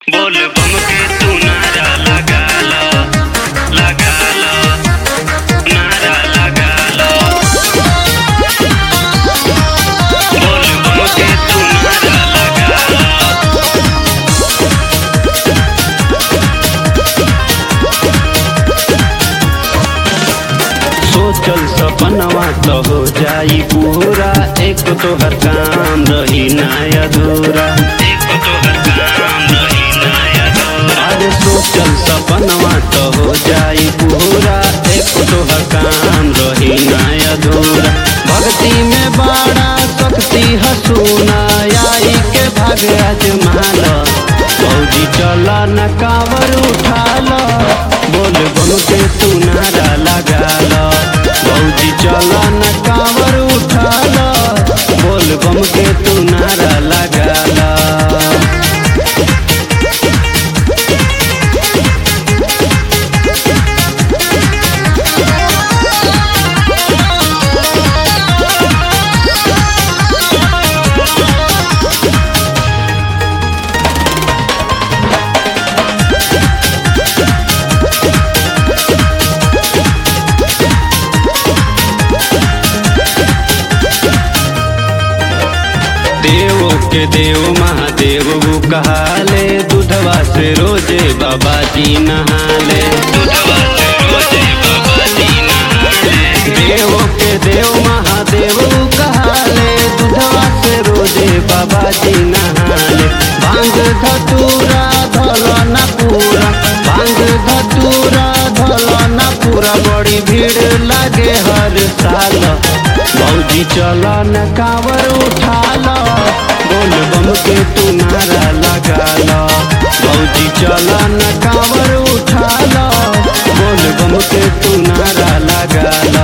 बोल बम के तू नारा लगा लो लगा लो नारा लगा लो बोल बम के तू नारा लगा लो सोचल सपनवा तो हो जाई पूरा एक तोहर काम रही ना अधूरा एक तो हर काम रही नया दौर अरे सोचल सपनवा तो हो जाई पूरा एक तोहर काम रही ना अधूरा भक्ति में बड़ा शक्ति हसूना आई के भाग अजमाल फौजी चला न कावर उठाल बोल बम के तू नारा लगाल फौजी चला न कावर उठाल बोल बम के तू नारा लगाल देव के देव महादेव वो कहाले दूधवा से रोजे बाबा जी नहाले दूधवा से रोजे बाबा जी नहाले देव के देव महादेव वो कहाले दूधवा से रोजे बाबा जी नहाले भांग धतूरा धल न पूरा भांग धतूरा धल न पूरा बड़ी भीड़ लागे हर साल भौजी चल न कावर उठाल बोल बम के तू नारा लगाल भौजी चल न कावर उठाल बोल बम के तू नारा लगाल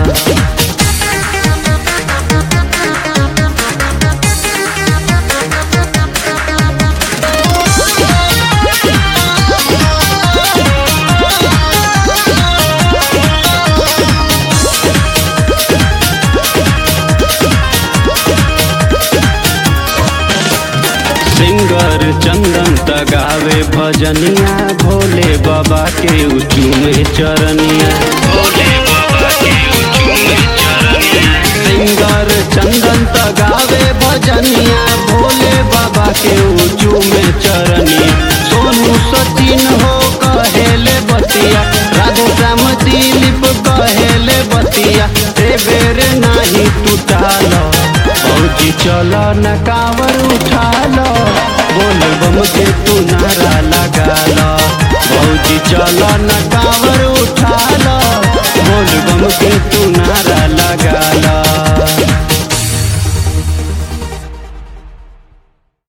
सिंगर चंदन तगावे भजनिया भोले बाबा के उचू में चरनिया भोले बाबा के ऊंचू में चरनिया सिंगर चंदन तगावे भजनिया भोले बाबा के उचू में चरनिया सोनू सचिन हो कहेले बतिया राधे श्याम दिलीप कहेले बतिया ते बेर नाही टूटाल फौजी चल न कावर उठाल बोल बम के तू नारा लगाल फौजी चल न कावर उठाल बोल बम के तू